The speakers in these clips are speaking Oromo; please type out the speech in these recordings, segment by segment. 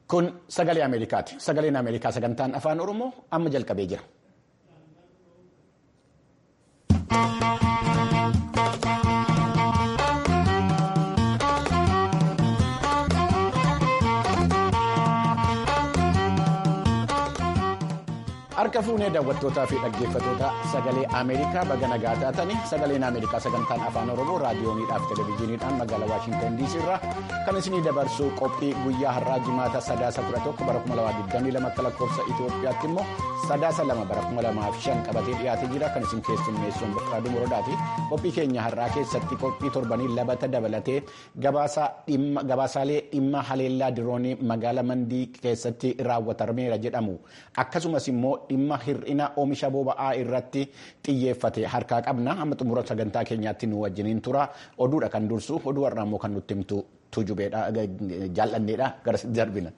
Kun sagalee Ameerikaati. Sagaleen Ameerikaa sagantaan afaan Oromoo amma jalqabee jira. Harka fuunee daawwattootaa fi dhaggeeffattoota sagalee Ameerikaa baga nagaa taatanii sagaleen Ameerikaa sagantaan afaan Oromoo raadiyooniidhaaf televezyiiniidhaan magaalaa Waashintan DC irraa kan isinii dabarsu qophii guyyaa har'aa jimaata sadaasa 11 bara 2022 akka lakkoofsa Itoophiyaatti immoo sadaasa 2 bara 2005 qabatee dhiyaatee jira kan isin keessummeessuun Bokkaaduu Morodaati. Qophii keenya har'aa keessatti qophii torbanii labata dabalatee gabaasaalee dhimma haleellaa diroonii magaalaa Mandii keessatti raawwatameera jedhamu akkasumas immoo dhimma hir'ina oomisha boba'aa irratti xiyyeeffate harkaa qabna amma xumura sagantaa keenyaatti nu wajjiniin tura oduudha kan dursu oduu har'aa immoo kan nutti himtu tujubeedha jaalladheedha gara darbina.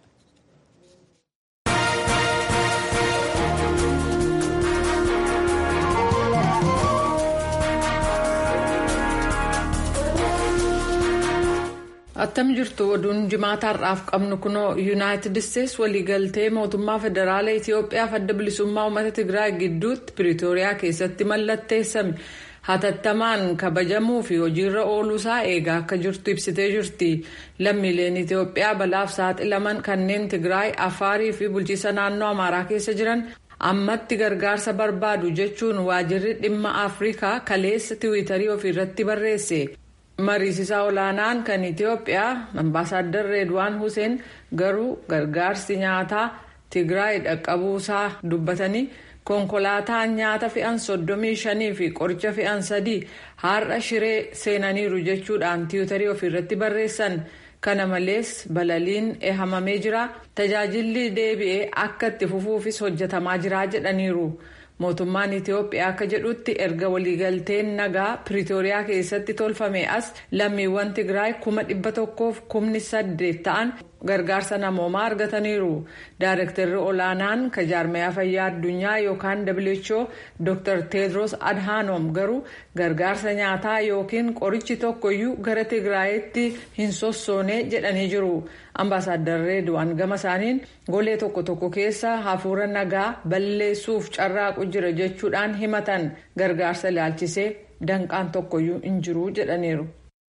attam jirtu oduun jimaata har'aaf qabnu kunoo yuunaayitid isteetsi waliigaltee mootummaa federaala itiyoophiyaaf adda bilisummaa uummata tigraay gidduutti piriitooriyaa keessatti mallatteessame hatattamaan kabajamuu fi hojiirra ooluusaa eegaa akka jirtu ibsitee jirti lammiileen itiyoophiyaa balaaf saaxilaman kanneen tigraay afaarii fi bulchiisa naannoo amaaraa keessa jiran ammatti gargaarsa barbaadu jechuun waajirri dhimma afrikaa kaleessa tiwiitarii ofiirratti barreesse. mariisisaa olaanaan kan itiyoophiyaa ambaasaadar reedwaan huseen garuu gargaarsi nyaataa tigraay dhaqqabuusaa dubbatanii konkolaataan nyaata fe'an soddomii shanii fi qoricha fe'an sadii har'a shiree seenaniiru jechuudhaan tiwiitarii ofiirratti barreessan kana malees balaliin ehamamee jira tajaajilli deebi'ee akka itti fufuufis hojjetamaa jira jedhaniiru. mootummaan itiyoophiyaa akka jedhutti erga waliigalteen nagaa piriitooriyaa keessatti tolfame as lammiiwwan tigraay kuma dhibba tokkoof kumni saddeet ta'an gargaarsa namoomaa argataniiru daarektarri olaanaan kajaarmayaa fayyaa addunyaa yookaan who dr teedros adhanom garuu gargaarsa nyaataa yookiin qorichi tokkoyyuu gara tigraayitti hin sossoone jedhanii jiru ambaasaadar reedwaan gama isaaniin golee tokko tokko keessa hafuura nagaa balleessuuf carraaqu jira jechuudhaan himatan gargaarsa ilaalchisee danqaan tokkoyyuu hin jiru jedhaniiru.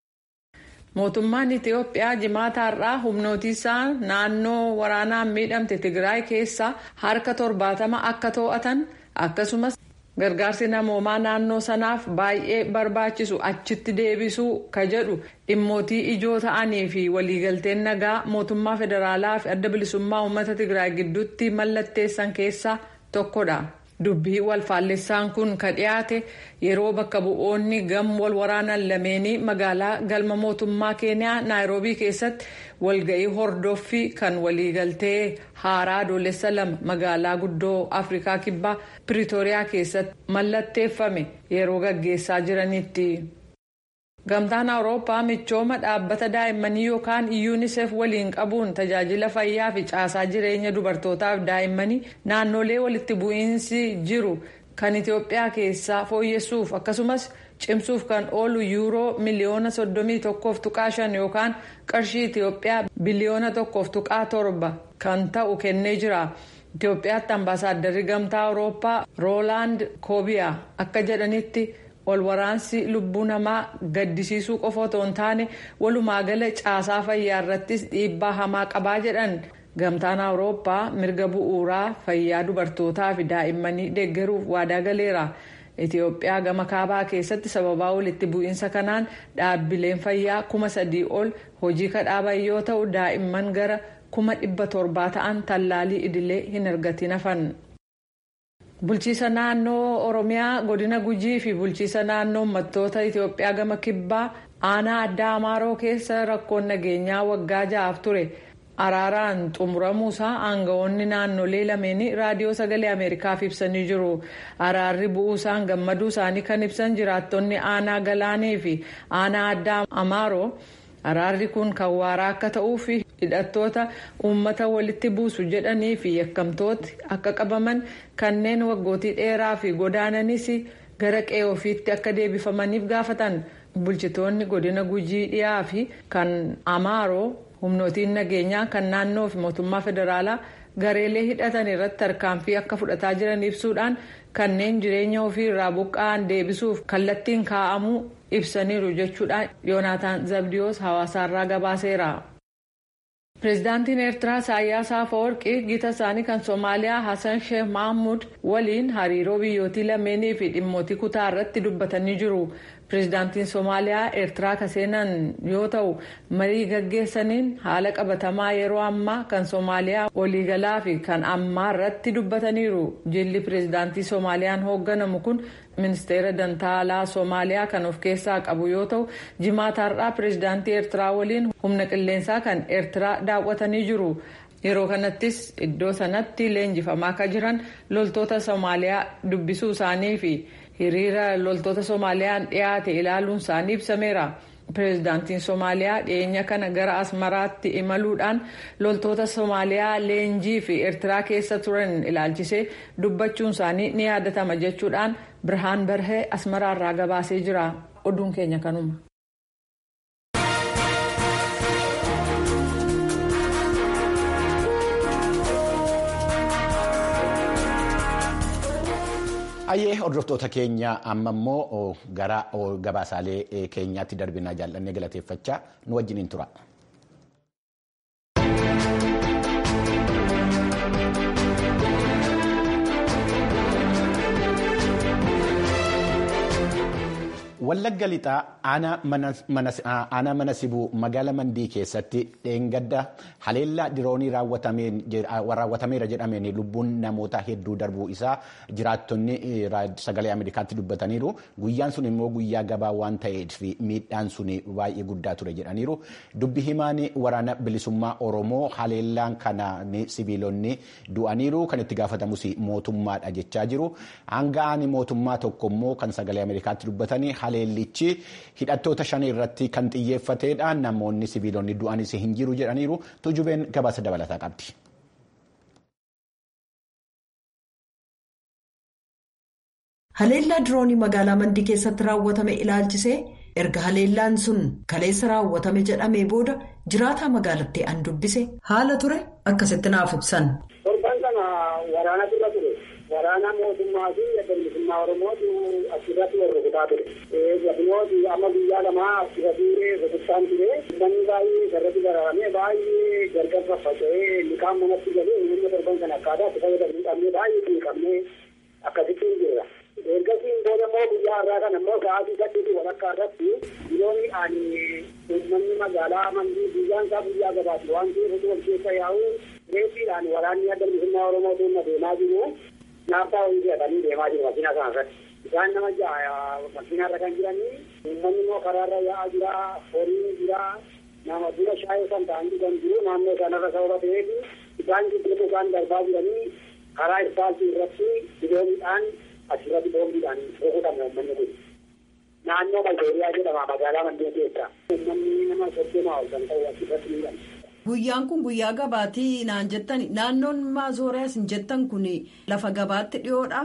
mootummaan itiyoophiyaa jimaata har'aa humnootiisaa naannoo waraanaan miidhamte tigraay keessaa harka torbaatama akka to'atan akkasumas gargaarsi namoomaa naannoo sanaaf baay'ee barbaachisu achitti deebisuu ka jedhu dhimmootii ijoo ta'anii fi waliigalteen nagaa mootummaa federaalaa fi adda bilisummaa uummata tigraay gidduutti mallatteessan keessaa tokkodha. dubbii walfaallessaan kun ka dhiyaate yeroo bakka bu'oonni gam wal waraanan lameenii magaalaa galma mootummaa keeniyaa naayiroobii keessatti walga'ii hordoffii kan waliigaltee haaraa adoolessa lama magaalaa guddoo afrikaa kibbaa piriitooriyaa keessatti mallatteeffame yeroo gaggeessaa jiranitti. gamtaan awurooppaa michooma dhaabbata daa'immanii yookaan yuunisef waliin qabuun tajaajila fayyaa fi caasaa jireenya dubartootaaf daa'immanii naannolee walitti bu'iinsi jiru kan itiyoophiyaa keessaa fooyyessuuf akkasumas cimsuuf kan oolu yuuroo miliyoona soddomii tokkoof tuqaa shan yookaan qarshii itiyoophiyaa biliyoona tokkoof tuqaa torba kan ta'u kennee jira. itiyoophiyaatti ambaasaaddarri gamtaa awurooppaa roolaand koobiyaa akka jedhanitti. wal waraansi lubbuu namaa gaddisiisuu qofa otoo hin taane walumaa gala caasaa fayyaa irrattis dhiibbaa hamaa qabaa jedhan gamtaan awurooppaa mirga bu'uuraa fayyaa dubartootaa fi daa'immanii deeggaruuf waadaa galeera itiyoophiyaa gama kaabaa keessatti sababaa walitti bu'iinsa kanaan dhaabbileen fayyaa kuma sadii ol hojii kadhaaban yoo ta'u daa'imman gara kuma dhibba torbaa ta'an tallaalii idilee hin argatin hafan. bulchiisa naannoo oromiyaa godina gujii fi bulchiisa naannoo uummattoota itiyoophiyaa gama kibbaa aanaa addaa amaaroo keessa rakkoon nageenyaa waggaa ja'aaf ture araaraan xumuramuusaa aangawoonni naannolee lameenii raadiyoo sagalee ameerikaaf ibsanii jiru araarri bu'uusaan gammaduu isaanii kan ibsan jiraattonni aanaa galaanee fi aanaa addaa amaaroo araarri kun kan waaraa akka ta'uu fi hidhattoota uummata walitti buusu jedhanii fi yakkamtooti akka qabaman kanneen waggootii dheeraa fi godaananis gara qe'ee ofiitti akka deebifamaniif gaafatan bulchitoonni godina gujii dhiyaa fi kan amaaroo humnootiin nageenyaa kan naannoo fi mootummaa federaalaa gareelee hidhatan irratti tarkaanfii akka fudhataa jiran ibsuudhaan kanneen jireenya ofii irraa buqqa'an deebisuuf kallattiin kaa'amuu ibsaniiru jechuudhaan yoonaataan zabdiyoos hawaasaarraa gabaaseera. pireezidaantiin eertiraa isaayyaas afawarqii gita isaanii kan soomaaliyaa hasan sheekh mahamud waliin hariiroo biyyootii lameenii fi dhimmootii kutaa irratti dubbatanii jiru pireezidaantiin soomaaliyaa eertiraa ka seenan yoo ta'u marii gaggeessaniin haala qabatamaa yeroo ammaa kan soomaaliyaa waliigalaa fi kan ammaa irratti dubbataniiru jilli pireezidaantii soomaaliyaan hoogganamu kun ministeera dantaalaa soomaaliyaa kan of keessaa qabu yoo ta'u jimaataarraa pireezidaantii eertiraa waliin humna qilleensaa kan eertiraa daawwatanii jiru yeroo kanattis iddoo sanatti leenjifamaa akka jiran loltoota soomaaliyaa dubbisuu isaanii fi hiriira loltoota soomaaliyaan dhiyaate ilaaluun isaanii ibsameera. pireezidaantiin soomaaliyaa dhiyeenya kana gara asmaraatti imaluudhaan loltoota soomaaliyaa leenjii fi eertiraa keessa turan ilaalchisee dubbachuun isaanii ni yaadatama jechuudhaan birhaan barhee asmaraarraa gabaasee jira oduun keenya kanuma. Ayyee hordoftoota keenya amma immoo gara gabaasaalee keenyaatti darbinaa jaallannee galateeffachaa nu wajjiniin tura. Wallagga lixaa aanaa mana sibuu magaala mandii keessatti dheengadda haleellaa diroonii raawwatameera jedhameen lubbuun namoota hedduu darbuu isaa jiraattonni sagalee Ameerikaatti dubbataniiru. Guyyaan sun immoo guyyaa gabaa waan ta'eef miidhaan sun baay'ee guddaa ture jedhaniiru. Dubbi himaan waraana bilisummaa Oromoo haleellaan kanaan sibiilonni du'aniiru kan itti gaafatamus mootummaadha jechaa jiru. Hanga'aan mootummaa tokko immoo kan sagalee Ameerikaatti dubbatanii haleellichi hidhattoota shanii irratti kan xiyyeeffateedha namoonni sibiilonni du'anis hin jiru jedhaniiru tujubeen gabaasa dabalataa qabdi. haleellaa diroonii magaalaa mandii keessatti raawwatame ilaalchisee erga haleellaan sun kaleessa raawwatame jedhamee booda jiraataa magaalattii an dubbise haala ture akkasitti naaf ibsan. torban kana waraana dura ture. waraana mootummaa fi bilisummaa oromootu asirratti wal rukutaa ture. Gabinooti amma guyyaa lamaa asirratti rukutaan ture. Namni baay'ee sarratti gararamee baay'ee gargar faffaca'ee liqaan manatti galee humna torban kana akkaataa itti fayyadamuu qabnee baay'ee xiqqabnee akkasitti jirra. Ergasiin booda immoo guyyaa irraa kana immoo sa'aatii saddeetii walakkaa irratti biroonni ani uummanni magaalaa mandii guyyaan isaa guyyaa gabaati waan ta'eef wal keessa yaa'u reeffiidhaan waraanni adda bilisummaa oromoo tuunna deemaa jiru. Naaftaa wayii fe'atanii deemaa jiru makiinaa sana irratti. Isaan nama ja'a makiinaa irra kan jiranii uummanni immoo karaarra yaa'aa jira horiin jira nama dura shaayee kan ta'an jiran jiru naannoo sanarra sababa ta'eef isaan gidduu isaan darbaa jiranii karaa ispaaltii irratti bidooniidhaan asirratti boombiidhaan rukutame uummanni kun. Naannoo Malbeeriyaa jedhama magaalaa Mandee keessa. Uummanni nama soddoma ol kan ta'u asirratti ni Guyyaan kun guyyaa gabaatii naan jettan naannoon maazooriyaas hin jettan kun lafa gabaatti dhiyoodha.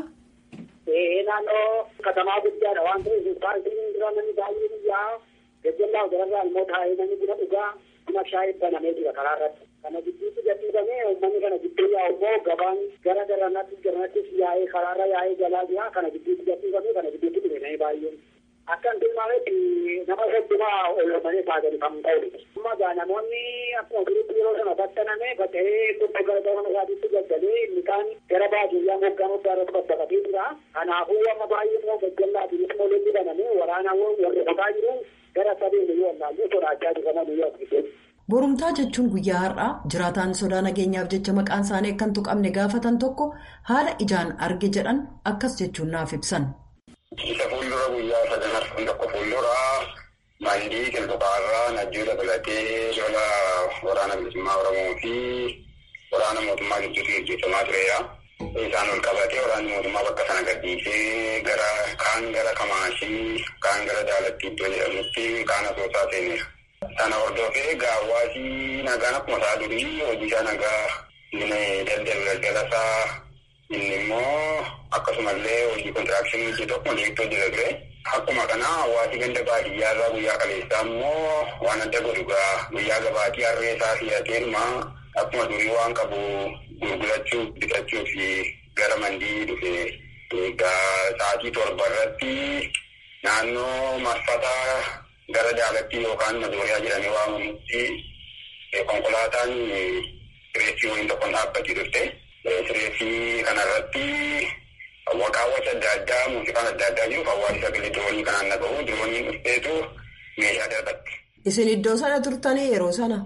Naannoo katamaa guddaadha waan ta'eef paartiin dura namni baay'ee biyyaa gajjallaa gararraa immoo taa'ee namni buna dhugaa buna shaayii banamee jira karaa irratti. Kana gidduutti gadhiifamee uummanni kana gidduu yaa'u immoo gabaan gara garanatti garanattis yaa'ee karaarra yaa'ee galaa jira kana gidduutti gadhiifamee kana gidduutti dhufe baay'een. Akkan tilmaametti nama soddomaa oolmanii taatanii kan ta'udha. Amma namoonni akkuma jirutti yeroo sana battaname bata'ee tokko gara gabana isaatiitti gaggalee inni kaan gara baadiyyaa moggaa moggaa irratti babbaqatee jira. Kanaafuu amma baay'ee immoo gaggallaatiin immoo lolli banamee waraanaa warra qotaa jiru gara sadeen yoo wallaallee sodaachaa jiru kana guyyaa argite. Borumtaa jechuun guyyaa har'aa jiraataan sodaa nageenyaaf jecha maqaan isaanii akka hin tuqamne gaafatan tokko haala ijaan arge jedhan akkas jechuun naaf ibsan. Isa fuuldura guyyaa sadan arfan tokko fuuldura mandii qilxuqaarraa najjuu dabalatee lola waraana bilisummaa Oromoo fi waraana mootummaa gidduutti gaggeeffamaa tureera. Isaan ol qabatee waraanni mootummaa bakka sana gadhiisee gara kaan gara Kamaashii kaan gara Daalatti iddoo jedhamutti kaan asoosaa seeneera. Sana hordofee gaawwaasii nagaan akkuma isaa durii hojii isaa nagaa daldala galgalasaa Inni immoo akkasumallee hojii kontiraakshinii hojii tokko liiftoo hojjeta ture. Akkuma kana hawaasi ganda baadiyyaa irraa guyyaa kaleessaa immoo waan adda godhu guyyaa gabaatii harree isaa filateeruma akkuma durii waan qabu gurgurachuuf bitachuu fi gara mandii dhufe egaa sa'aatii torba irratti naannoo marfata gara daalatti yookaan mazooriyaa jedhamee waamamutti konkolaataan sireessii waliin tokkoon dhaabbatee turte. Sireessii kanarratti waqaawwacha adda addaa muuziqaan adda addaa jiru hawaasni sagalee diroonii kanaan dhagahu dirooniin dhufteetu meeshaa darbatti. Isin iddoo sana turtanii yeroo sana?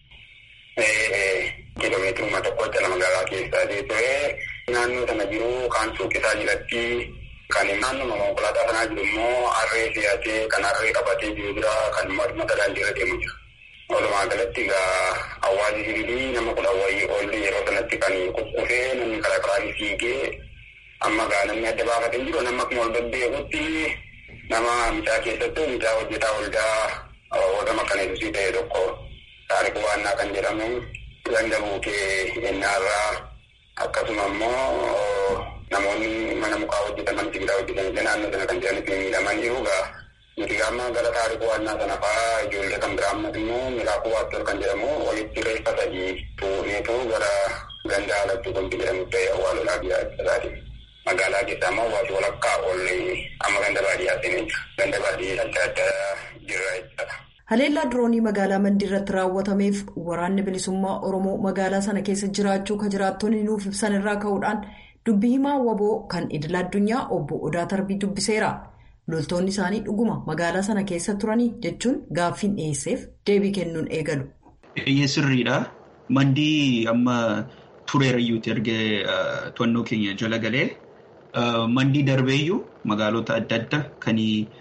Kiiloomeetiruma tokkotti ala magaalaa keessaa ture naannoo sana jiru kan suuqisaa jiratti kan naannoo konkolaataa sanaa jiru immoo harree fe'atee kan harree qabatee jiru jira kan mata daandii irra deemu jira. Walumaa galatti egaa hawaasni sibiilii nama kudha wayii oollee yeroo sanatti kan kukkufee namni karaa karaa fiigee amma egaa namni adda baafatee jiru nama akkuma ol babbeekutti nama mucaa keessattuu mucaa hojjetaa waldaa warra makkaneessisii ta'e tokko taariku waannaa kan jedhamu ganda buukee ennaarraa akkasuma immoo namoonni mana mukaa hojjetaman sibiilaa hojjetanillee naannoo sana kan jiranitti miidhaman jiru egaa nuti gaama gara taarikuu waannaa sana fa'aa ijoollee kan biraa ammas immoo milaakuu waattor kan jedhamu walitti reeffa sadii tuuneetu gara ganda alatti kunti jedhamu ta'e awwaalolaa biyyaa ibsataati. Magaalaa keessaa immoo hawaasi walakkaa oollee amma ganda baadiyyaa seenee jira. Ganda baadiyyaa adda addaa jira jechuudha. Haleellaa diroonii magaalaa Mandii irratti raawwatameef waraanni bilisummaa Oromoo magaalaa sana keessa jiraachuu kan jiraattonni nuuf ibsan irraa ka'uudhaan dubbii himaa waboo kan idil addunyaa obbo Odaa Tarbii dubbiseera. Loltoonni isaanii dhuguma magaalaa sana keessa turanii jechuun gaaffiin dhiyeesseef deebii kennuun eegalu. Eeyyee sirriidha. Mandii amma tureerayyuuti ergee to'annoo keenya jala galee mandii darbeeyyuu magaalota adda addaa kan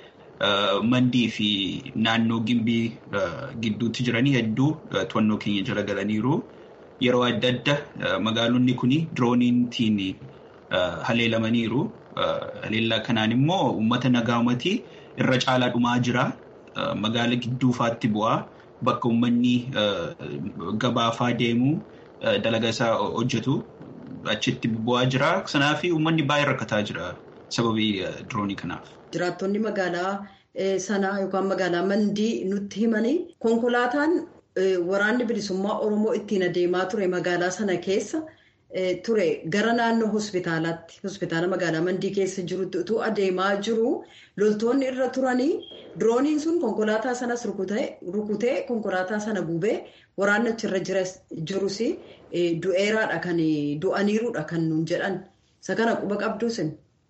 mandii fi naannoo gimbii gidduutti jiranii hedduu to'annoo keenya jala galaniiru. Yeroo adda addaa magaalonni kun dirooniitiin haleelamaniiru. Haleellaa kanaan immoo uummata nagaa uummatii irra caalaa dhumaa jira. Magaala gidduufaatti bu'aa. Bakka uummanni gabaafaa deemu dalagaa isaa hojjetu achitti bu'aa jira. Kanaaf uummanni baay'ee rakkataa jira sababii diroonii kanaaf. Jiraattonni magaalaa sanaa yookaan magaalaa mandii nutti himanii konkolaataan waraanni bilisummaa Oromoo ittiin adeemaa ture magaalaa sana keessa. ture gara naannoo hospitaalaatti hospitaala magaalaa mandii keessa jirutti utuu adeemaa jiru loltoonni irra turanii dirooniin sun konkolaataa sanas rukutee konkolaataa sana gubee waraanni achirra jirus du'eeraadha kan du'aniiruudha kan nuun jedhan isa kana quba qabduusin.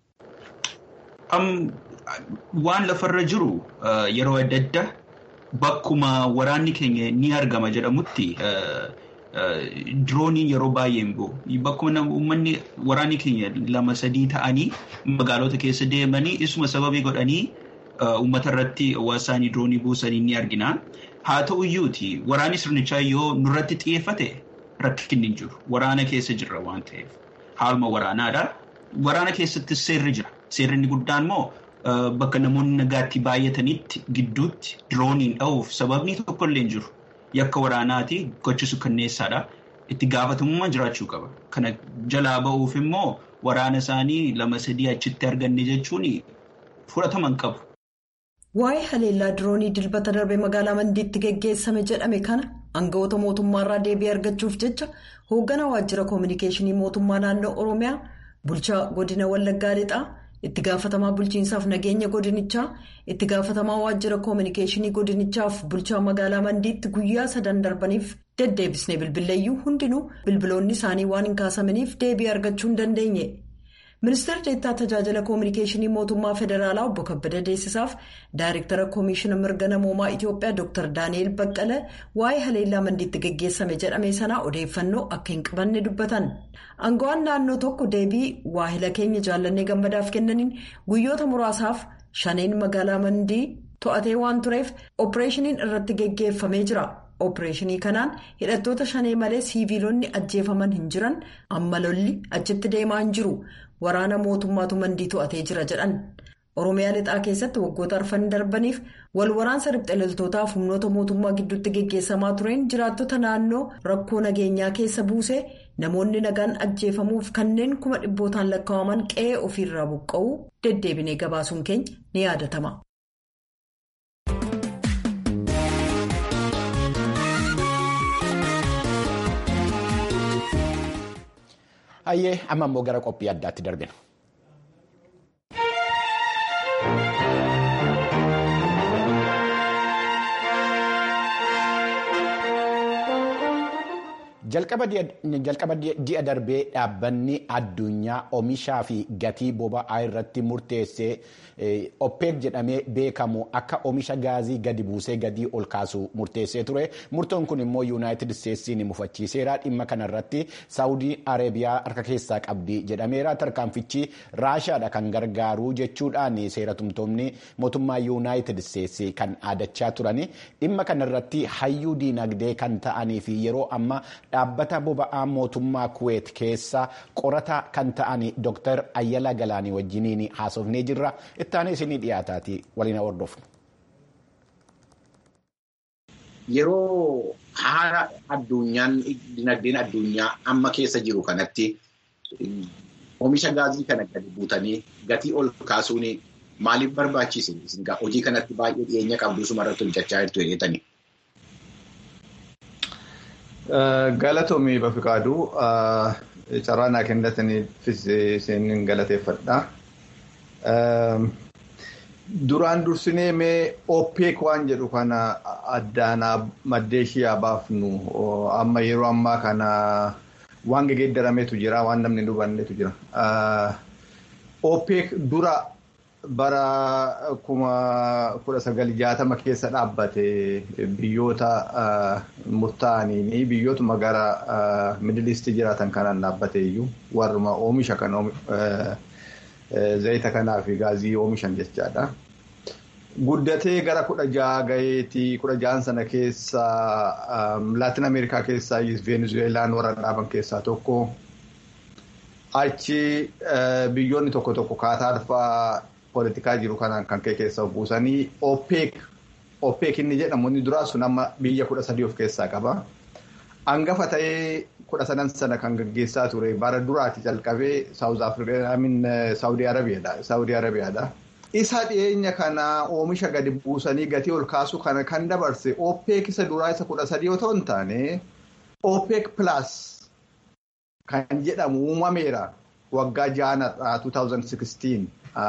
waan lafarra jiru yeroo adda addaa bakkuma waraanni keenya ni argama jedhamutti. Dirooniin yeroo baay'ee hin bu'u. Bakkuma uummanni waraanni keenya lama sadii ta'anii magaalota keessa deemanii isuma sababii godhanii uummata irratti hawaasaanii diroonii buusanii ni argina. Haa ta'u iyyuuti waraanni sirnichaa yoo nurratti xiyyeeffate rakkinni hin jiru. Waraana keessa jirra waan ta'eef. Haaluma waraanaadha. Waraana keessatti seerri jira. Seerri inni guddaan immoo bakka namoonni nagaatti baay'atanitti gidduutti dirooniin dha'uuf sababni tokkollee hin jiru. Yakka waraanaati gochisu kanneessaadha. Itti gaafatamummaa jiraachuu qaba. Kana jalaa ba'uuf immoo waraana isaanii lama sadii achitti arganne jechuun fudhatama hin qabu. Waa'ee haleellaa diroonii dilbata darbe magaalaa Mandiitti geggeessame jedhame kana aangawoota mootummaarraa deebii argachuuf jecha hoogganaa waajjira koominikeeshinii mootummaa naannoo Oromiyaa bulchaa godina Wallaggaa Lixaa. itti gaafatamaa bulchiinsaaf nageenya godinichaa itti gaafatamaa waajjira koominikeeshinii godinichaaf bulchaa magaalaa mandiitti guyyaa sadan darbaniif deddeebisnee bilbileeyyuu hundinuu bilbiloonni isaanii waan hin kaasamaniif deebii argachuu hin dandeenye. ministeerri deettaa tajaajila koominikeeshinii mootummaa federaalaa obbo kabbada deessisaaf daayirektara koomishina mirga namoomaa itiyoophiyaa dr daani'el baqqala waa'ee haleellaa mandiitti geggeessame jedhame sanaa odeeffannoo akka hin qabanne dubbatan aangawaan naannoo tokko deebii waahila keenya jaallannee gammadaaf kennaniin guyyoota muraasaaf shaneen magaalaa mandii to'atee waan tureef oopereeshiniin irratti geggeeffamee jira. oopereeshinii kanaan hidhattoota shanee malee siiviilonni ajjeefaman hin jiran amma lolli achitti deemaa hin jiru waraana mootummaatu mandii to'atee jira jedhan Oromiyaa lixaa keessatti waggoota arfan darbaniif wal waraansa riphxee loltootaaf humnoota mootummaa gidduutti geggeessamaa tureen jiraattota naannoo rakkoo nageenyaa keessa buusee namoonni nagaan ajjeefamuuf kanneen kuma dhibbootaan lakkaa'aman qe'ee ofiirraa buqqa'uu deddeebinee gabaasuun keenya ni yaadatama. Hayyee amma immoo gara qophii addaatti darbina. jalqaba ji'a darbee dhaabbanni addunyaa oomishaa fi gatii boba'aa irratti murteessee oppeek jedhamee beekamu akka oomisha gaazii gadi buusee gadii ol kaasu murteessee ture murtoon kun immoo yuunaayitid isteetsiin mufachiiseera dhimma kanarratti saawudii areebiyaa harka keessaa qabdi jedhameera tarkaanfichi raashaadha kan gargaaru jechuudhaan seeratumtoonni mootummaa yuunaayitid isteetsi kan aadachaa turani dhimma kanarratti hayyuu diinagdee kan ta'anii fi yeroo amma dhaabbata boba'aa mootummaa kuweet keessa qorata kan ta'an Dr. Ayyala Galaanii wajjiniin haasofnee jirra. Ittaanee isinii dhiyaataati waliin hordofnu. Yeroo haala addunyaan dinagdeen addunyaa amma keessa jiru kanatti oomisha gaazii kana gadi buutanii gatii ol kaasuun maaliif barbaachise? Hojii kanatti baay'ee dhiyeenya qabdu sumarratti hojjechaa jirtu jedhetanii. Galatoomii Bafiqaaduu carraa naa kennitaniifis isin galateeffadha. Duraan dursinee mee OPEC waan jedhu kana addaanaa maddee ishee baafnu amma yeroo ammaa kana waan gegeeddarameetu jira waan namni hin hubannetu jira. OPEC dura bara kuma kudha sagal jaatama keessa dhaabbate biyyoota murtaa'aniin biyyootuma gara midilistii jiraatan kanaan dhaabbate iyyuu warruma oomisha kan zayita kanaa fi gaazii oomishan jechaadha. Guddatee gara kudha jaha gaheetii kudha jahan sana keessa laatin ameerikaa keessaa venezuelaan warra dhaaban keessaa tokko achi biyyoonni tokko tokko kaataarfaa poolitikaa jiru kanaan kan ka'e keessa buusanii OPEC OPEC inni jedhamu inni duraa sun amma biyya kudha sadii of keessaa qaba. Hangafa ta'ee kudha sadan sana kan gaggeessaa ture bara duraati calqabee Saawudii Arabiyaadha. Saawudii Arabiyaadha. Isa dhiyeenya kana oomisha gadi buusanii gatii ol kaasuu kana kan dabarse OPEC isa duraa isa kudha sadii otoo hin taane OPEC plus kan jedhamu uumameera waggaa jaanarraa 2016.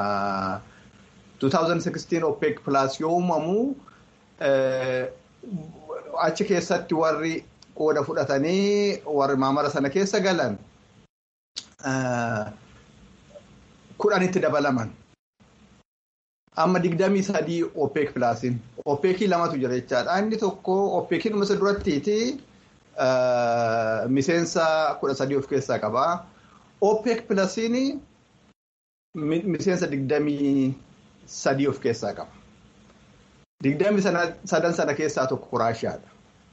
2016 OPEC plus yoo uumamu achi keessatti warri qooda fudhatanii warri maamara sana keessa galan kudhanitti dabalaman. Amma digdamii sadii OPEC plusiin OPECii lamatu jira jechaadha. Inni tokko OPECii dhuma isa durattiiti miseensa kudha sadii of keessaa qaba. OPEC plusiin miseensa digdamii sadii of keessaa qaba. Digdamii sadan sana keessaa tokko Raashiyaadha.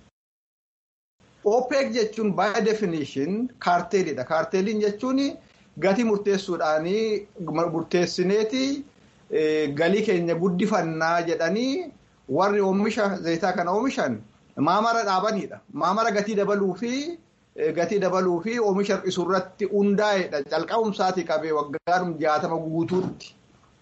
OPEC jechuun by definition kaarteelidha. Kaarteeliin jechuun gatii murteessuudhaanii murteessineeti galii keenya guddifannaa jedhanii warri oomisha zayitaa kana oomishan maamara dhaabanidha. Maamara gatii dabaluu fi gatii dabaluu fi oomisha hir'isuu irratti hundaa'edha. Calqabumsaatii qabee waggaadhum jaatama guutuutti.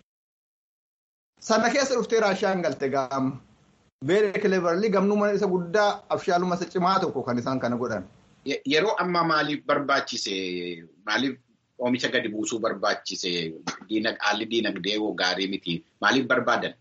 Sana keessa dhuftee Raashiyaan galte gaama. Very cleverly gamnuma isa guddaa abshaaluma isa cimaa tokko kan isaan kana godhan. Yeroo ammaa maaliif barbaachise? Maaliif oomisha gadi buusuu barbaachise? Haalli diinagdee gaarii miti. Maaliif barbaadan?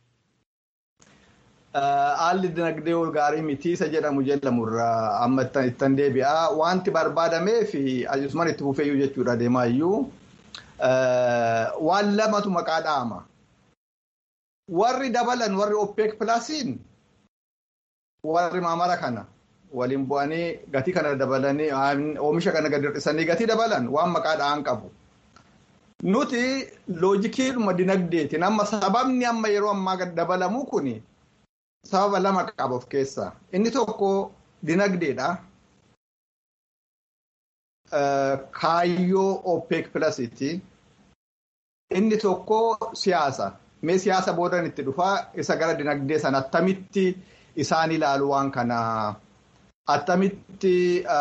Haalli dinagdee gaarii miti isa jedhamu jedhamurraa amma ittan deebi'a. Wanti barbaadamee fi asumaan itti fufeeyyuu jechuudha deemaa iyyuu waan lamatu maqaa dhahama. Warri dabalan warri OPEC Plusiin warri maamara kana waliin bu'anii gatii kana dabalanii oomisha kana gadi hir'isanii gatii dabalan waan maqaa dhahan qabu. Nuti loojikiidhuma dinagdeetiin amma sababni amma yeroo ammaa dabalamu kuni sababa lama qaba of keessaa. Inni tokko dinagdeedha. Kaayyoo OPEC Plusiiti. Inni tokko siyaasa. mee siyaasa boodan itti dhufaa isa gara dinagdee sana attamitti isaan ilaalu waan kana attamitti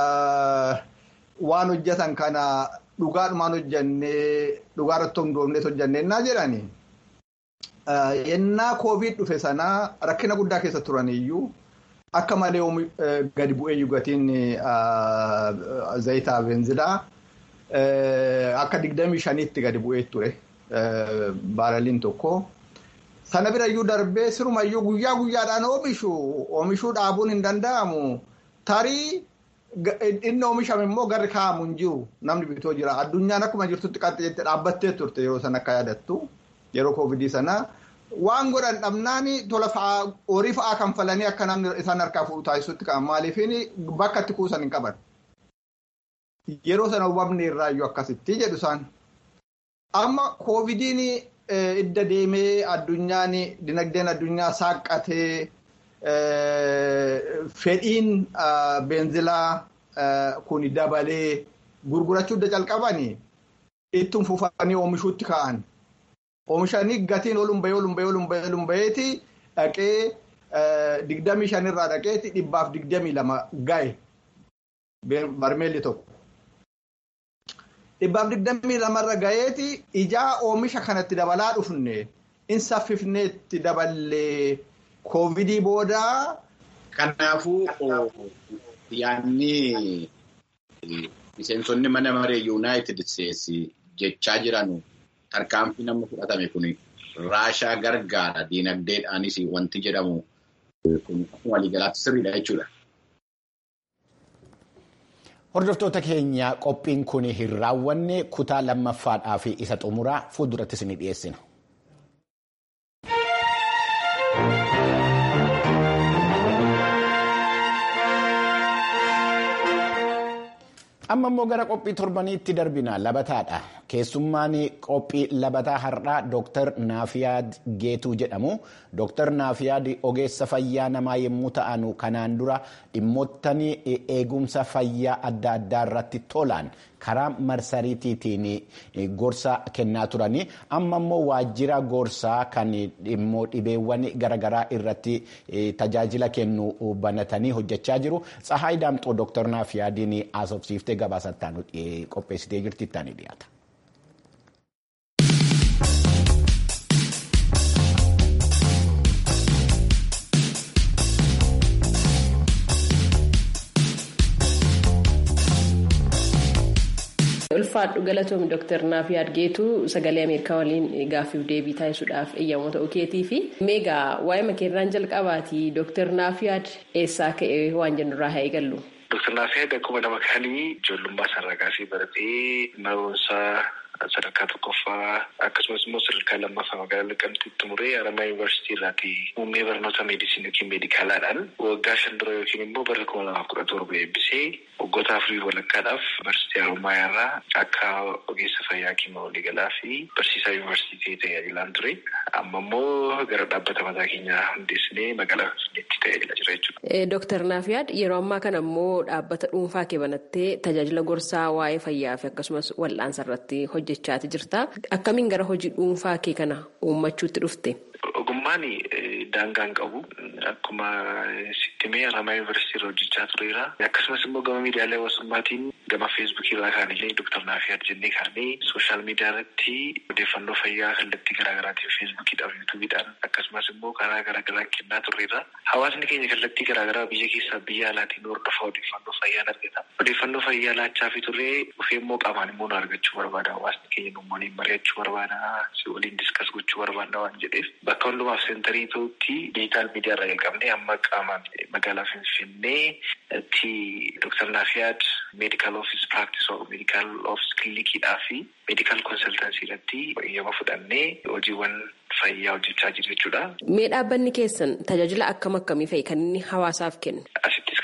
waan hojjetan kana dhugaadhumaan hojjannee dhugaarratti hundoofnees hojjannee naa jedhani. Yennaa koovid dhufe sanaa rakkina guddaa keessa turaniyyuu akka malee gadi bu'ee gatiin zayitaa beenzilaa akka digdamii shaniitti gadi bu'ee ture baaraliin tokko. Sana birayyuu darbee sirumayyuu guyyaa guyyaadhaan oomishu oomishuu dhaabuun hin danda'amu. Tarii inni oomishame immoo garri kaa'amu hin jiru namni bitoo jira. Addunyaan akkuma jirtutti qaxxee jettee dhaabbattee turte yeroo sana akka yaadattu yeroo koovidii sana. Waan godhan dhabnaan tola fa'aa horii fa'aa kanfalanii akka namni isaan harkaa fuudhu taasisutti qaban maaliifin bakka itti kuusan hin qaban. Yeroo sana hubamni irraayyuu akkasitti jedhu isaan. Amma koovidiin idda deemee addunyaan dinagdeen addunyaa saaqqatee fedhiin beenzilaa kun dabalee gurgurachuu idda calqabanii ittiin fufanii oomishuutti ka'an. Oomishanii gatiin oluun bahee oluun bahee oluun bahee oluun baheeti dhaqee digdamii shanirraa dhaqeeti dhibbaaf digdamii lama gahe barmeelli tokko. Dhibbaaf digdamii lamarra gaheeti ijaa oomisha kanatti dabalaa dhufne in saffifneetti daballee koovidii boodaa. Kanaafuu yaadni miseensonni mana maree yuunaayitid isteetsi jechaa jiranu. Tarkaanfii namni fudhatame kun raashaa gargaara diinagdeedhaanis wanti jedhamu kun waliigalaatti sirriidha jechuudha. Hordoftoota keenya qophiin kun hin raawwanne kutaa lammaffaadhaa fi isa xumuraa fuuldurattis ni dhiyeessina. amma immoo gara qophii torbaniitti darbina labataadha keessummaan qophii labataa har'aa dooktar naafiyaad geetuu jedhamu dooktar naafiyaad ogeessa fayyaa namaa yommuu ta'an kanaan dura dhimmoottan eegumsa fayyaa adda addaa irratti tolaan karaa marsariitiitiin gorsa kennaa turanii amma immoo waajjira gorsaa kan dhimmoo dhibeewwan garaagaraa irratti tajaajila kennu banatanii hojjechaa jiru tsahaay daamxoo dooktar naafiyaadiin haasofsiiftee gabaasattaan qopheessitee jirti ittaanii dhiyaata. ulfaadhu galatoom dooktar naafiyaad geetuu sagalee ameerikaa waliin gaaffiif deebii taasisuudhaaf eeyyamoo ta'uu keetii fi meegaa waa'ee makeerraan jalqabaati dooktar naafiyaad eessaa ka'e waan jennurraa haa eegallu. Dooktar Naafiyaad akkuma nama kaanii ijoollummaa sararagaa baratee barumsa sadarkaa tokkoffaa akkasumas immoo sadarkaa lammaffaa magaalaa Naqamteetti xumuree Haramaa Yuunivarsiitii irraati muummee barnoota meedisinii yookiin meedikaalaadhaan waggaa shan dura yookiin immoo bara kuma lamaaf kudha torba eebbisee waggoota afurii walakkaadhaaf yuunivarsiitii Haromaayaa irraa akka ogeessa fayyaa kima waliigalaa fi barsiisaa yuunivarsiitii tajaajilaan ture. Amma immoo gara dhaabbata mataa keenyaa hundeessinee magaalaa Finfinneetti tajaajilaa jira jechuudha. Dooktar Naafiyaad yeroo ammaa kana immoo dhaabbata dhuunfaa kee banattee tajaajila gorsaa waa'ee fayyaa fi akkasumas wal'aansa irratti hojjechaati jirta. Akkamiin gara hojii dhuunfaa kee kana uummachuutti dhufte? Ogummaan daangaan qabu akkuma sittimee Haramaa Yuunivarsiitii irra hojjechaa tureera. Akkasumas immoo gama miidiyaalee hawaasummaatiin gama feesbuukii irraa kaanillee Dooktar Naafiyaad jennee kaanee sooshaal miidiyaa irratti odeeffannoo fayyaa kallattii garaagaraatiin feesbuukiidhaaf yuutuubiidhaan akkasumas immoo karaa garaagaraan kennaa turreera. Hawaasni keenya kallattii garaagaraa biyya keessaa biyya alaatiin hordofa odeeffannoo fayyaan argata. Odeeffannoo fayyaa laachaa fi turree dhufee immoo qaamaan immoo nu argachuu barbaada. Hawaasni keenya nu waliin mari'achuu barbaada. Si waliin diskas gochuu barbaada waan jedheef bakka hundumaaf seentarii ta'utti diijitaal miidiyaa irraa jalqabnee amma qaamaan magaalaa Finfinneetti Dooktar Naafiyaad meedikaal oofis piraaktis meedikaal oofis kiliinikiidhaa fi meedikaal konsaltansii irratti eeyyama fudhannee hojiiwwan fayyaa hojjechaa jiru jechuudha. Mee dhaabbanni keessan tajaajila akkam akkamii fa'i kan inni hawaasaaf kennu? Asittis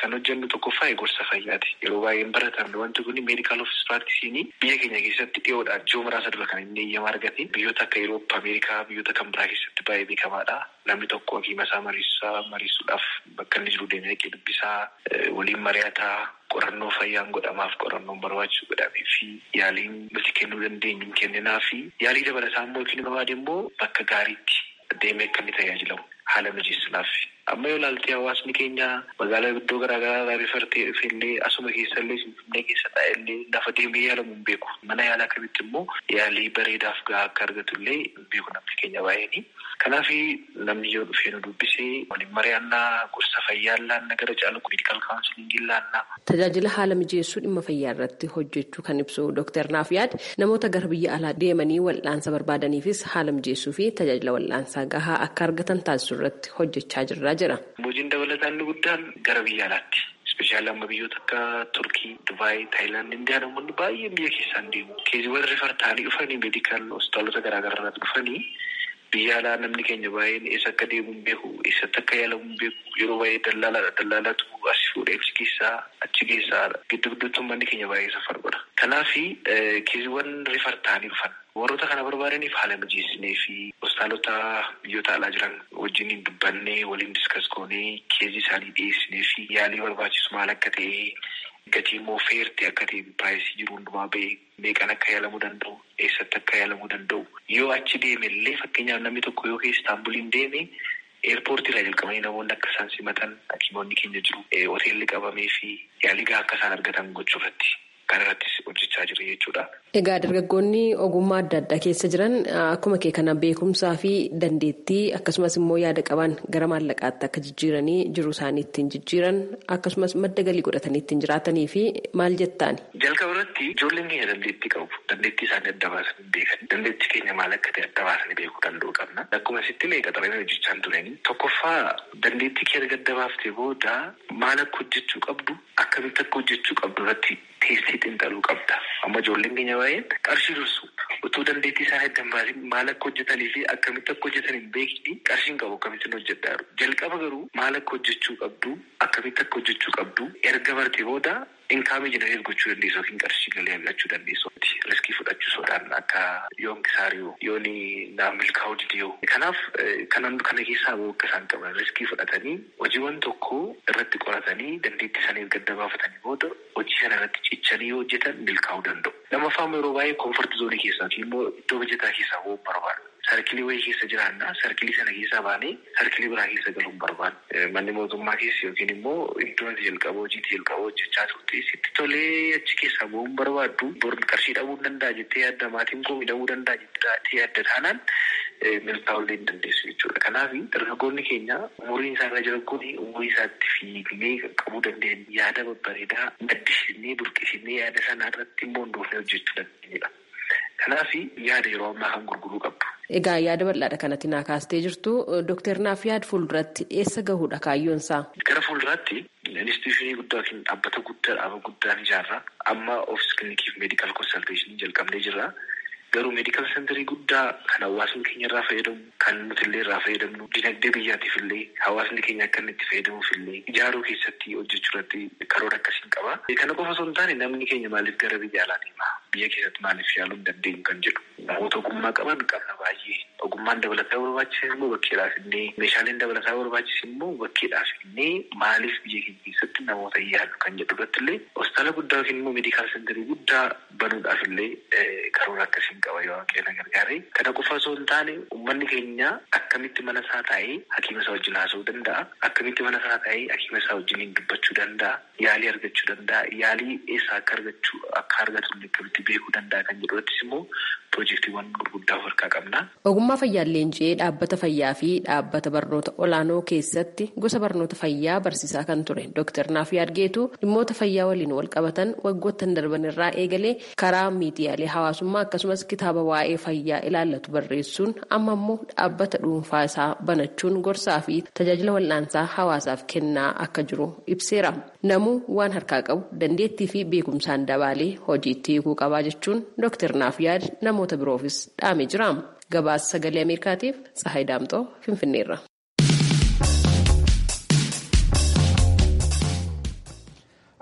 kan hojjennu tokkoffaa gorsa fayyaati. Yeroo baay'een baratamne wanti kun meedikaal ofiis piraaktiisiin biyya keenya keessatti dhiyoodhaan ji'oo muraasa dura kan inni eeyyama argate biyyoota akka Eurooppaa, Ameerikaa biyyoota kan biraa keessatti baay'ee beekamaadha. Namni tokko hakiima isaa mariisuusaa mariisuudhaaf bakka inni jiru deemee dhaqee dubbisaa waliin mari'ataa qorannoo fayyaan godhamaaf qorannoon barbaachisu godhamee fi yaaliin nuti kennuu dandeenyu kenninaa fi yaalii dabalataa immoo yookiin barbaade immoo bakka gaariitti deemee akka inni tajaajilamu haala mijeessuudhaaf. Amma yoo ilaalte hawaasni keenya magaalaa iddoo garaagaraa rifartee dhufeellee asuma keessallee finfinnee keessa taa'ellee lafa deemee yaalamu hin beeku. Mana yaalaa kamitti immoo yaalii bareedaaf gahaa akka argatullee hin beeku namni keenya baay'eeni. Kanaaf namni yoo dhufee nu dubbisee waliin mari'annaa gorsa fayyaa laannaa gara caalu meedikaal kaawunsiliingii laannaa. Tajaajila haala mijeessuu dhimma fayyaa irratti hojjechuu kan ibsu Dr. Naafiyaad namoota gara biyya alaa deemanii wal'aansa barbaadaniifis haala mijeessuu fi tajaajila wal'aansaa gahaa akka argatan taasisuu irratti hojjechaa jirra jira. Hojiin dabalataa inni guddaan gara biyya alaatti. Ispeeshaalii amma biyyoota akka Turkii, Dubaayii, Taayilaand, Indiyaa namoonni baay'een biyya keessaan deemu. Keeziiwwan rifar ta'anii dhufanii meedikaal hospitaalota garaagaraa dhufanii biyya alaa namni keenya baay'een eessa akka deemu hin beeku, eessatti akka yaalamu hin beeku. Yeroo baay'ee dallaalaadha. Dallaalatu as fuudhee achi keessaa achi keessaa giddu gidduutti uummanni keenya baay'ee safar godha. Kanaaf keeziiwwan rifar ta'anii dhufan. Warroota kana barbaadaniif haala mijeessinee fi hospitaalota biyyoota alaa jiran wajjin dubbannee waliin diskas goonee keezii isaanii dhiyeessinee fi yaalii barbaachisu maal akka ta'e gatii immoo feerti akka ta'e piraayisii jiru hundumaa ba'e meeqan akka yaalamuu danda'u eessatti akka yaalamuu danda'u yoo achi deeme illee fakkeenyaaf namni tokko yoo istaanbuliin deeme eerpoortii irraa jalqabanii namoonni akka isaan simatan hakiimonni keenya jiru hoteelli qabamee fi yaalii gahaa akka isaan argatan gochuu irratti kan irrattis hojjechaa jiru jechuudha. Egaa dargaggoonni ogummaa adda addaa keessa jiran akkuma kee kana beekumsaa fi dandeettii akkasumas immoo yaada qaban gara maallaqaatti akka jijjiiranii jiru isaanii ittiin jijjiiran akkasumas madda galii godhatanii ittiin jiraatanii fi maal jettaani? Jalqaba irratti ijoolleen keenya dandeettii qabu. Dandeettii isaanii adda baasanii beekan. Dandeettii keenya maal akka ta'e adda baasanii beekuu danda'u qabna. Akkuma sitti illee qaxaranii hojjechaa turani. Tokkoffaa dandeettii kee erga adda baaftee booda maal akka hojjechuu qabdu akkamitti akka hojjechuu qabdu irratti teessii xiinxaluu qabda. Amma ijoolleen keenya baay'een qarshii dursu utuu dandeettii isaa adda hin baasin maal akka hojjetanii fi akkamitti akka hojjetan hin beekni qarshiin qabu akkamittiin hojjedhaa jiru. Jalqaba garuu maal akka hojjechuu qabdu akkamitti akka hojjechuu qabdu erga bartee booda inkaamii jenereet gochuu dandeessu yookiin qarshii galii argachuu dandeessu. Riskii fudhachuu sodaan akka yoon kisaariyoo yoon naaf milkaa'uu didiyoo. Kanaaf kanan kana keessaa bahuu akka isaan qaban riskii fudhatanii hojiiwwan tokko irratti qoratanii dandeettii isaanii erga adda baafatanii booda hojii sana irratti cichanii yoo hojjetan milkaa'uu danda'u. Lammaffaa yeroo baay'ee koonforti zoonii keessaa fi immoo iddoo hojjetaa keessaa bahuu barbaadu. Sarkilii wayii keessa jiraannaa sarkilii sana keessaa baanee sarkilii biraa keessa galuun barbaadu. Manni mootummaa keessa yookiin immoo iddoo ati jalqaba hojiitti jalqaba hojjechaa turte sitti tolee achi keessaa bahuun barbaaddu bor qarshii dhabuu danda'a jettee yaadda maatiin koo miidhamuu danda'a jettee yaadda taanaan milkaa'ullee hin dandeessu jechuudha. Kanaaf dargaggoonni keenya umuriin isaa irra jiran kun umurii isaatti fiignee qabuu dandeenyu yaada babbareedaa gaddisiisnee burqisiisnee yaada sanaa irratti immoo hundoofnee hojjechuu dandeenyudha. Kanaaf yaada yeroo ammaa kan gurguruu qabdu. Egaa yaada bal'aadha kanatti naa kaastee jirtu Dooktar Naafiyaad fuulduratti eessa gahuudha kaayyoon isaa? Gara fuulduraatti instituushinii guddaa yookiin dhaabbata guddaa dhaaba guddaan ijaarra. Amma ofiis kilinikiif meedikaal konsalteeshinii jalqabnee jirra. Garuu meedikaal sentarii guddaa kan hawaasni keenya irraa fayyadamu, kan nuti illee irraa fayyadamnu, dinagdee biyyaatiif illee hawaasni keenya akka inni itti fayyadamuuf illee ijaaruu keessatti hojjechuu irratti karoora akkasiin qaba. Kana qofa osoo hin taane namni keenya maaliif gara biyya alaa deema? Biyya keessatti maaliif yaaluu hin dandeenyu kan jedhu. Namoota ogummaa qaban qabna baay'ee. Ogummaan dabalataa barbaachisan immoo bakkeedhaaf innee meeshaaleen dabalataa barbaachisan immoo bakkeedhaaf innee maaliif biyya keenya keessatti namoota yaalu kan jedhu irratti illee hospitaala guddaa yookiin immoo meedikaal sentarii guddaa banuudhaaf illee karoora akkasiin qaba yoo waaqeena gargaare. Kana qofa osoo hin taane uummanni keenya akkamitti mana isaa taa'ee hakiima isaa wajjin haasa'uu danda'a. Akkamitti mana isaa taa'ee hakiima isaa wajjin dubbachuu danda'a. Yaalii argachuu danda'a. Yaalii eessaa akka argachuu akka argatu akkamitti beekuu danda'a kan jedhu irrattis immoo piroojeektiiwwan gurguddaa of harkaa qabna. Ogummaa fayyaa leenji'ee dhaabbata fayyaa fi dhaabbata barnoota olaanoo keessatti gosa barnoota fayyaa barsiisaa kan ture Dr. Naafiyaad Geetuu dhimmoota fayyaa waliin wal qabatan waggoottan darban irraa eegalee karaa miidiyaalee hawaasummaa akkasumas kitaaba waa'ee fayyaa ilaallatu barreessuun amma immoo dhaabbata dhuunfaa isaa banachuun gorsaa fi tajaajila wal'aansaa hawaasaaf kennaa akka jiru ibseera. Namuu waan harkaa qabu dandeettii fi beekumsaan dabaalee hojiitti hiikuu qabaa jechuun Dr. Naafiyaad namoota biroofis dhaamee jira. Gabaasa sagalee Ameerikaatiif Tsahaay Daamxoo Finfinneerra.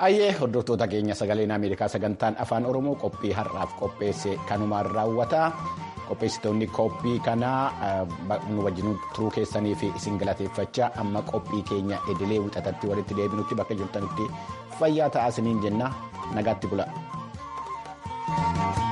Ayyee hordoftoota keenya sagaleen Ameerikaa sagantaan afaan Oromoo qophii har'aaf qopheesse kanumaan raawwata. Qopheessitoonni qophii kanaa nu wajjin turuu keessanii fi isin galateeffachaa amma qophii keenya idilee wixatatti walitti deebinutti bakka jirtanitti fayyaa ta'aa isiniin jenna nagaatti bula.